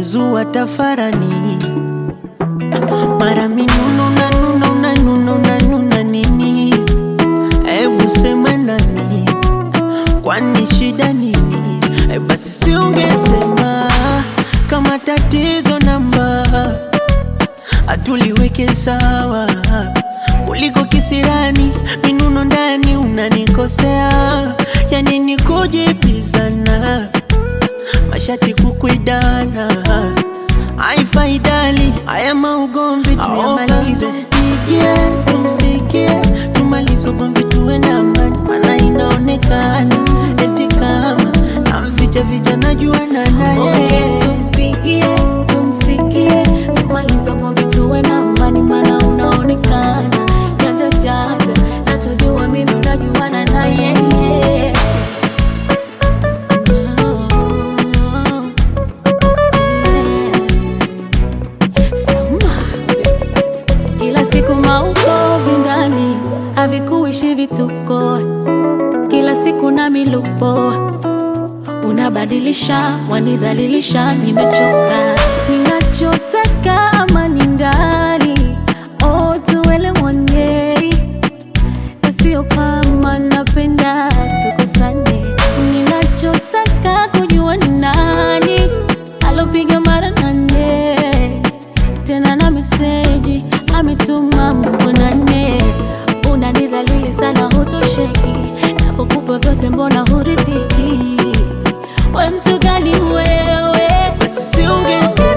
umezua tafarani, mara minuno unanuna unanuna unanuna nini? Ebu sema nani, kwani shida nini? E, basi si ungesema kama tatizo namba atuliweke sawa kuliko kisirani minuno ndani unanikosea yani ni kujipizana mashati kukwidana haifaidali haya maugomvi tuyamalize pigie tumsikie tumalize ugomvi tuwe na amani mana inaonekana eti kama namficha ficha najuana naye Tumpigie, tumsikie, tumalize ugomvi tuwe na amani, maana unaonekana janja janja, na tujue mimi unajuana na yeye. Sama. Kila siku maukovi ndani havikuishi vituko, kila siku na milupo unabadilisha, wanidhalilisha, nimechoka. Ninachotaka amani ndani, oh, tuelewane, na sio kama napenda tukosane. Ninachotaka kujua ni nani alopiga mara nane tena na meseji ametuma muonane. Unanidhalili sana, hutosheki, napokupa vyote mbona huridhiki? We mtu gani wewe? basi si ungesema